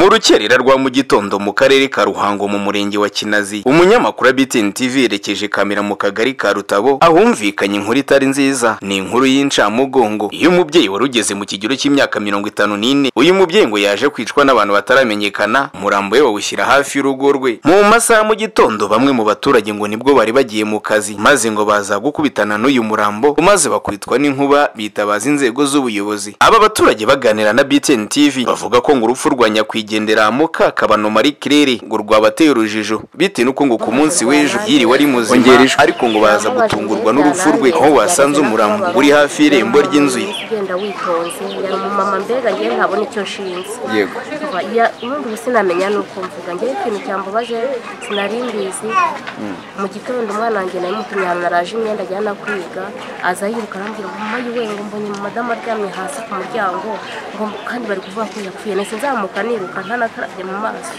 rukerera rwa mu gitondo mu karere ka ruhango mu murenge wa kinazi umunyamakuru wa btn tv yerekeje kamera mu kagari ka rutabo ahumvikanye inkuru itari nziza ni inkuru y'incamugongo iyo umubyeyi wari ugeze mu kigero cy'imyaka mirongo itanu n'ine uyu mubyeyi ngo yaje kwicwa n'abantu bataramenyekana umurambo we bawushyira hafi y'urugo rwe mu masaha mu gitondo bamwe mu baturage ngo nibwo bari bagiye mu kazi maze ngo baza gukubitana n'uyu murambo maze bakubitwa n'inkuba bitabaza inzego z'ubuyobozi aba baturage baganira na btn tv bavuga ko ngo urupfu rwa nyakwigendera mukakabano marie claire ngo rwabateye urujijo bitewe n'uko ngo ku munsi w'ejo yiriwe ari muzima ariko ngo baza gutungurwa n'urupfu rwe aho wasanze umurambo uri hafi y'irembo ry'inzu ye ugenda witonze yari umumama mbega njye ntabona icyo nshinze yego Kuva ya- ubundi ubu sinamenya nuko mvuga njyewe ikintu cyambabaje sinari mbizi mu gitondo umwana wanjye namutumye ahantu naraje imyenda ajyana kwiga aza yiruka arambwira ngo mama yiwe ngo mbonye madamu aryamye hasi ku muryango ngo kandi bari kuvuga ko yapfuye nahise nzamuka niruka ntanakarabye mu maso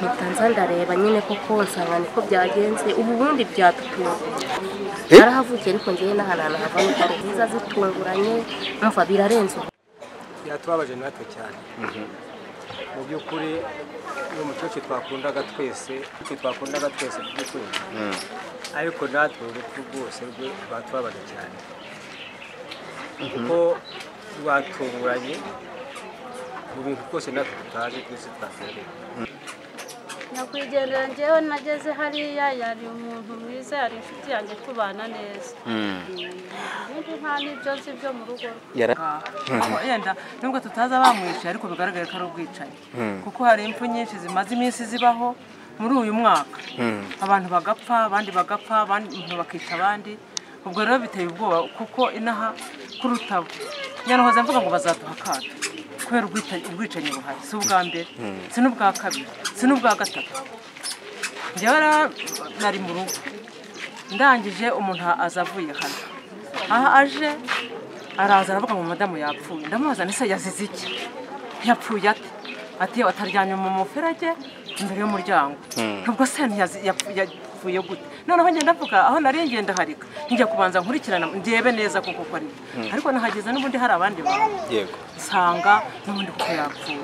mpita nza ndareba nyine koko nsanga niko byagenze ubu ubundi byatutunguye Eh? narahavukiye ariko njyewe n'ahantu havanye hari nziza zitunguranye umva birarenze ubu byatubabaje natwe cyane mu by'ukuri ni umucucu twakundaga twese umucucu twakundaga twese mu by'ukuri ariko natwe urupfu rwose rwe rwatubabaje cyane kuko rwatunguranye mu bintu rwose natwe tutazi twese twakundaga nyakwigendera njyewe nageze hariya yari umuntu mwiza yari inshuti yanjye tubana neza ibindi nta n'ibyo nzi byo mu rugo rwe aho yenda nubwo tutazi abamwishyuye ariko bigaragare ko ari ubwicanyi kuko hari impfu nyinshi zimaze iminsi zibaho muri uyu mwaka abantu bagapfa abandi bagapfa abandi umuntu bakica abandi ubwo rero biteye ubwoba kuko inaha kurutabo nyanahoze mvuga ngo bazaduha akato kubera ubwita- ubwicanyi buhari si ubwa mbere si n'ubwa kabiri si n'ubwa gatatu njyewe rero nari mu rugo ndangije umuntu aza avuye hano aha aje araza aravuga ngo madamu yapfuye ndamubaza nese yazize iki yapfuye ate ati ataryamye mu muferege imbere y'umuryango nubwo se ntiyazi- yapfu- yapfuye gute noneho ngenda mvuga aho nari ngenda harika njya kubanza nkurikirana ndebe neza kuko ko ari byo. ariko nahageze n'ubundi hari abandi bantu yego nsanga n'ubundi kuko yapfuye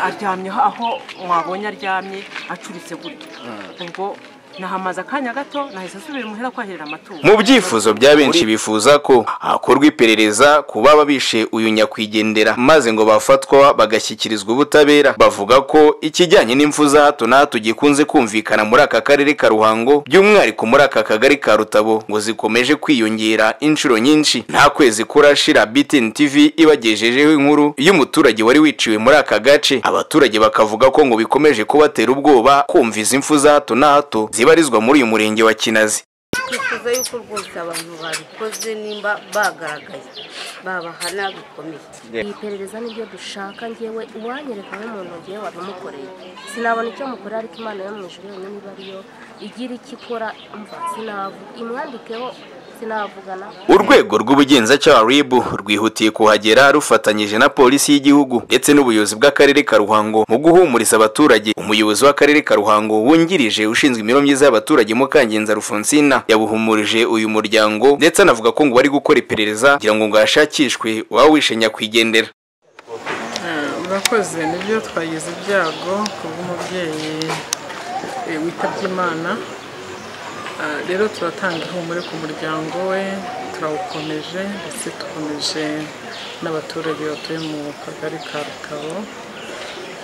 aryamye aho wabonye aryamye acuritse gutya ubwo nahamaze akanya gato nahise nsubira imuhira kwaherera amatungo mu byifuzo bya benshi bifuza ko hakorwa iperereza ku baba bishe uyu nyakwigendera maze ngo bafatwa bagashyikirizwa ubutabera bavuga ko ikijyanye n'imfu za hato na hato gikunze kumvikana muri aka karere ka ruhango by'umwihariko muri aka kagari ka rutabo ngo zikomeje kwiyongera inshuro nyinshi nta kwezi kurashira btn tv ibagejejeho inkuru y'umuturage wari wiciwe muri aka gace abaturage bakavuga ko ngo bikomeje kubatera ubwoba kumva izi mfu za hato na hato zibarizwa muri uyu murenge wa kinazi twifuza yuko rwose abantu babikoze nimba bagaragaye babahana bikomeye iyi perereza nibyo dushaka njyewe uwanyereka nk'umuntu ngewe wabimukoreye sinabona icyo mukorera ariko imana yo mu ijuru yonyine iba ariyo igira icyo ikora umva sinavu imwandikeho sinavugana urwego rw'ubugenzacyaha rib rwihutiye kuhagera rufatanyije na polisi y'igihugu ndetse n'ubuyobozi bw'akarere ka ruhango mu guhumuriza abaturage umuyobozi w'akarere ka ruhango wungirije ushinzwe imibereho myiza y'abaturage mukangenza rufonsina yabuhumurije uyu muryango ndetse anavuga ko ngo bari gukora iperereza kugira ngo ngo hashakishwe uwaba wishe nyakwigendera murakoze nibyo twagize ibyago ku bw'umubyeyi eh, witabye imana Ah, rero turatanga ihumure ku muryango we turawukomeje ndetse dukomeje n'abaturage batuye mu kagari ka rukabo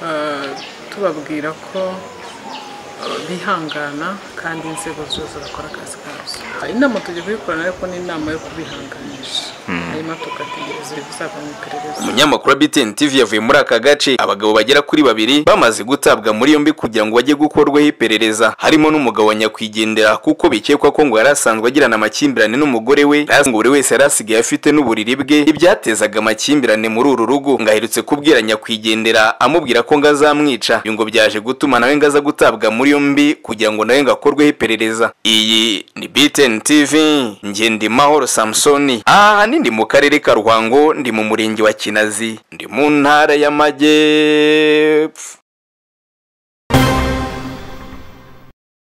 Ah, tubabwira ko ah, bihangana kandi inzego zose bakora akazi kazo Ah, inama tugiye kuyikorana ariko ni inama yo kubihanganisha hanyuma tugategereza ibizava mu iperereza umunyamakuru wa btn tv yavuye muri aka gace abagabo bagera kuri babiri bamaze gutabwa muri yombi kugira ngo bajye gukorwaho iperereza harimo n'umugabo wa nyakwigendera kuko bikekwa ko ngo yari asanzwe agirana amakimbirane n'umugore we hasi ngo buri wese yari asigaye afite n'uburiri bwe ibyatezaga amakimbirane muri uru rugo ngo aherutse kubwira nyakwigendera amubwira ko ngo azamwica ibi ngo byaje gutuma nawe ngo aza gutabwa muri yombi kugira ngo nawe ngo akorweho iperereza iyi ni btn tv ngendimahoro samusoni ahanini ndi mu karere ka ruhango ndi mu murenge wa kinazi ndi mu ntara y'amajyepfo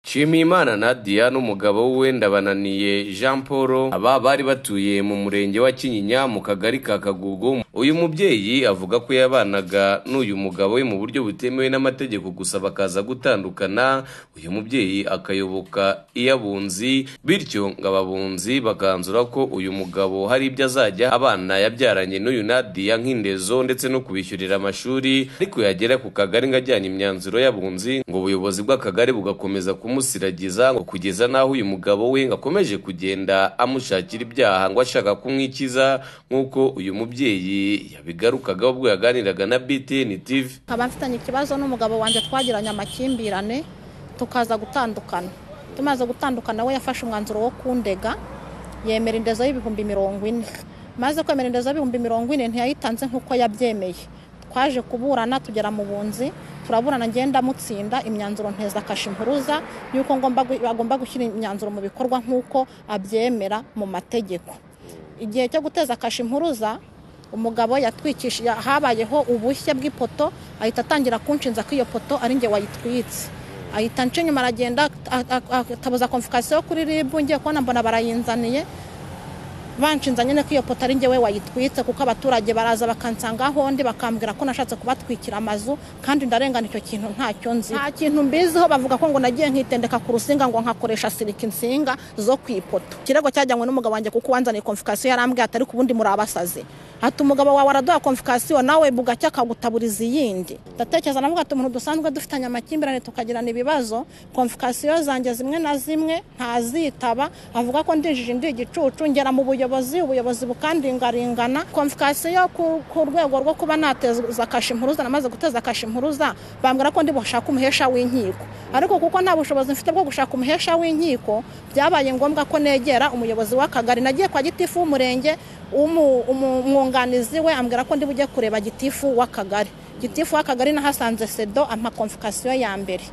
Nshimiyimana Nadia n'umugabo we Ndabananiye Jean Paul aba bari batuye mu murenge wa Kinyinya mu kagari ka Kagugu uyu mubyeyi avuga ko yabanaga n'uyu mugabo we mu buryo butemewe n'amategeko gusa bakaza gutandukana uyu mubyeyi akayoboka iy'abunzi bityo ngo ababunzi bakanzura ko uyu mugabo hari ibyo azajya abana yabyaranye n'uyu nadiya nk'indezo ndetse no kubishyurira amashuri ariko yagera ku kagari ngo ajyanye imyanzuro y'abunzi ngo ubuyobozi bw'akagari bugakomeza kumusiragiza ngo kugeza n'aho uyu mugabo we ngo akomeje kugenda amushakira ibyaha ngo ashaka kumwikiza nk'uko uyu mubyeyi yabigarukaga ubwo yaganiraga na BTN TV nkaba mfitanye ikibazo n'umugabo wanjye twagiranye amakimbirane tukaza gutandukana tumaze gutandukana we yafashe umwanzuro wo kundega yemera indezo y'ibihumbi mirongo ine maze kwemera indezo y'ibihumbi mirongo ine ntiyayitanze nk'uko yabyemeye twaje kuburana tugera mu bunzi turaburana ngenda mutsinda imyanzuro nteza kasha impuruza y'uko ngomba gu- agomba gushyira imyanzuro mu bikorwa nk'uko abyemera mu mategeko igihe cyo guteza kasha impuruza umugabo yatwikishije habayeho ubushye bw'ipoto ahita atangira kunshinza ko iyo poto ari njye wayitwitse ahita nca inyuma aragenda a- a- a- atabuza konfikasiyo kuri ribu ngiye kubona mbona barayinzaniye banshinza nyine ko iyo poto ari njyewe wayitwitse kuko abaturage baraza bakansanga aho ndi bakambwira ko nashatse kubatwikira amazu kandi ndarengana icyo kintu ntacyo nzi nta kintu mbiziho bavuga ko ngo nagiye nkitendeka ku rusinga ngo nkakoresha sirika insinga zo ku ipoto ikirego cyajyanywe n'umugabo wanjye kuko wanzaniye konfikasiyo yarambwiye atari ku bundi muri abasazi ati umugabo wawe araduha konfikasiyo nawe bugacya akagutaburiza iyindi ndatekereza navuga ati umuntu dusanzwe dufitanye amakimbirane tukagirana ibibazo konfikasiyo zanjye zimwe na zimwe ntazitaba avuga ko ndinjije ndi igicucu ngera mu buyobozi ubuyobozi bukandingaringana konfikasiyo ku, ku rwego rwo kuba nateza kasha impuruza namaze guteza kasha impuruza bambwira ko ndi bushaka umuhesha w'inkiko ariko kuko nta bushobozi mfite bwo gushaka umuhesha w'inkiko byabaye ngombwa ko negera umuyobozi w'akagari nagiye kwa gitifu w'umurenge umu- umu- umwunganizi we ambwira ko ndi bujye kureba gitifu w'akagari gitifu w'akagari nahasanze sedo ampa konfikasiyo ya mbere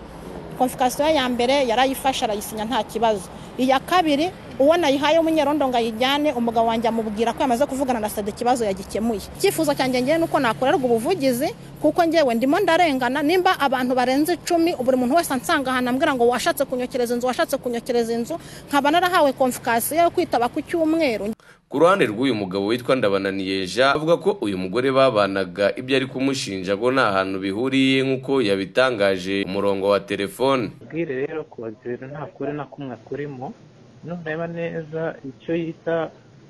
konfikasiyo ya mbere yarayifashe arayisinya nta kibazo iya kabiri uwo nayihaye umunyerondo ngo ayijyane umugabo wanjye amubwira ko yamaze kuvugana na sada ikibazo yagikemuye icyifuzo cyanjye ngewe nuko nakorerwa ubuvugizi kuko ngewe ndimo ndarengana nimba abantu barenze icumi buri muntu wese ansanga ahantu ambwira ngo washatse kunyokereza inzu washatse kunyokereza inzu nkaba narahawe konfikasiyo yo kwitaba ku cyumweru ku ruhande rw'uyu mugabo witwa ndabananiyeja avuga ko uyu mugore babanaga ibyo ari kumushinja ko nta hantu bihuriye nk'uko yabitangaje ku murongo wa telefone ubwire rero kodera nta kuri na kumwe kurimo nureba neza icyo yita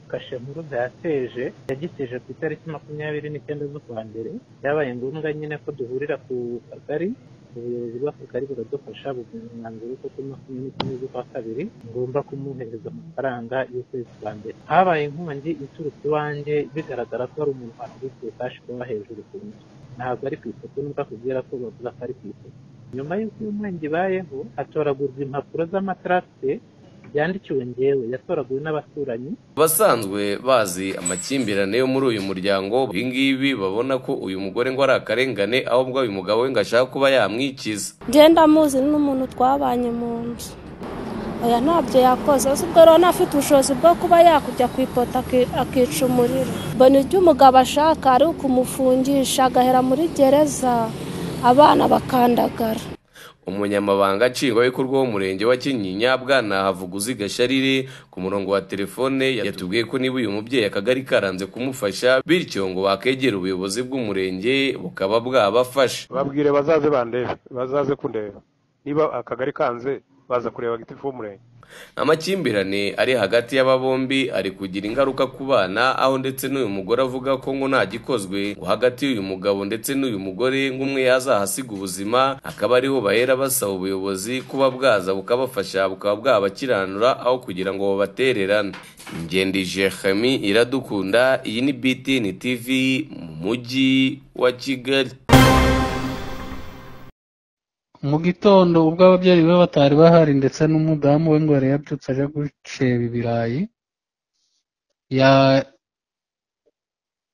kashe nkuru yateje yagiteje ku itariki makumyabiri n'icyenda z'ukwa mbere byabaye ngombwa nyine ko duhurira ku kagari ubuyobozi bw'akagari buradufasha bugena umwanzuro w'uko kuri makumyabiri n'icyenda z'ukwa kabiri ngomba kumuhereza amafaranga y'ukwezi kwa mbere habaye inkongi iturutse iwanjye bigaragara ko hari umuntu wahubwiye kashi kuba hejuru ku nzu ntabwo ari ku ifoto nubwo akubwira ko bavuga ko ari ku ifoto nyuma y'uko iyo nkongi ibayeho hatoragurwa impapuro z'amatarase yandikiwe ngewe yatoraguwe n'abaturanyi abasanzwe bazi amakimbirane yo muri uyu muryango ibingibi babona ko uyu mugore ngo ari akarengane ahubwo uyu mugabo we ngo ashaka kuba yamwikiza ngenda muzi n'umuntu twabanye mu nzu oya ntabyo yakoze uzi ubwo rero afite ubushobozi bwo kuba yakujya ku ipoto aki- akica umuriro mbona ibyo umugabo ashaka ari ukumufungisha agahera muri gereza abana bakandagara umunyamabanga nshingwabikorwa w'umurenge wa kinyinya bwana havuguzi gasharire ku murongo wa telefone yatubwiye ko niba uyu mubyeyi akagari karanze kumufasha bityo ngo bakegera ubuyobozi bw'umurenge bukaba bwabafasha babwire bazaze bandebe bazaze kundeba niba akagari kanze baza kureba gitifu w'umurenge amakimbirane ari hagati y'aba bombi ari kugira ingaruka ku bana aho ndetse n'uyu mugore avuga ko ngo nta gikozwe ngo hagati y'uyu mugabo ndetse n'uyu mugore nk'umwe yazahasiga ubuzima akaba ariho bahera basaba ubuyobozi kuba bwaza bukabafasha bukaba bwabakiranura aho kugira ngo babatererane ngendije hami iradukunda iyi ni btn tv mu mujyi wa kigali mu gitondo ubwo ababyeyi be batari bahari ndetse n'umudamu we ngo yari yabyutse aje guceba ibirayi ya-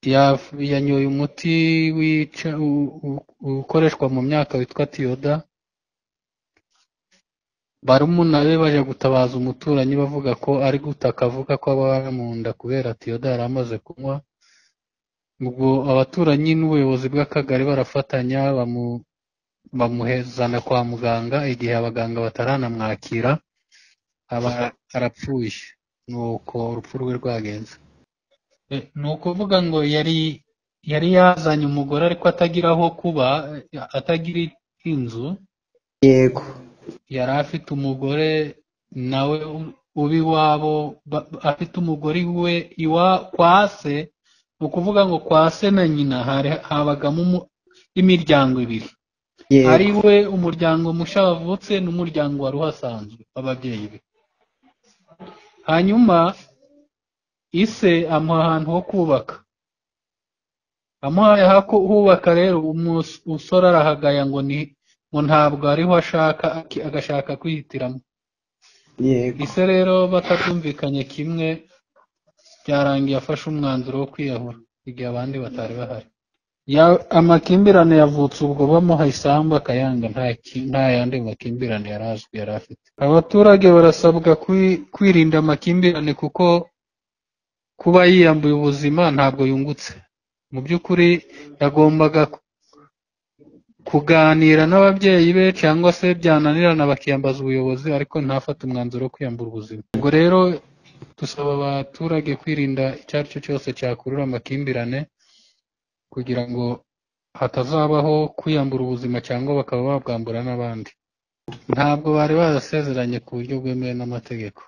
ya- yanyoye umuti wica u- u- ukoreshwa mu myaka witwa tiyoda barumuna be baje gutabaza umuturanyi bavuga ko ari gutaka avuga ko ababa mu nda kubera tiyoda yari amaze kunywa ubwo abaturanyi n'ubuyobozi bw'akagari barafatanya bamu bamuhezana kwa muganga igihe abaganga bataranamwakira aba arapfuye nuko urupfu rwe rwagenze E, ni ukuvuga ngo yari yari yazanye umugore ariko atagira aho kuba eh, atagira inzu yego yari afite umugore nawe u- uba iwabo ba- ba- afite umugore iwe iwa kwa se ni ukuvuga ngo kwa se na nyina hari habagamo umu- imiryango ibiri ari yego we umuryango mushya wavutse n'umuryango wari uhasanzwe w'ababyeyi be hanyuma ise amuha ahantu ho kubaka amuhaye aho ku- hubaka rero umus- umusore arahagaya ngo ni ngo ntabwo ariho ashaka aki- agashaka kwihitiramo yego ise rero batabyumvikanye kimwe byarangiye afashe umwanzuro wo kwiyahura igihe abandi batari bahari Ya- amakimbirane yavutse ubwo bamuha isambu akayanga nta ki- nta yandi makimbirane yari azwi yari afite abaturage barasabwa kwi- kwirinda amakimbirane kuko kuba yiyambuye ubuzima ntabwo yungutse mu by'ukuri yagombaga ku- kuganira n'ababyeyi be cyangwa se byananirana bakiyambaza ubuyobozi ariko ntafate umwanzuro wo kwiyambura ubuzima ubwo rero dusaba abaturage kwirinda icyo ari cyo cyose cyakurura amakimbirane kugira ngo hatazabaho kwiyambura ubuzima cyangwa bakaba babwambura n'abandi ntabwo bari barasezeranye ku buryo bwemewe n'amategeko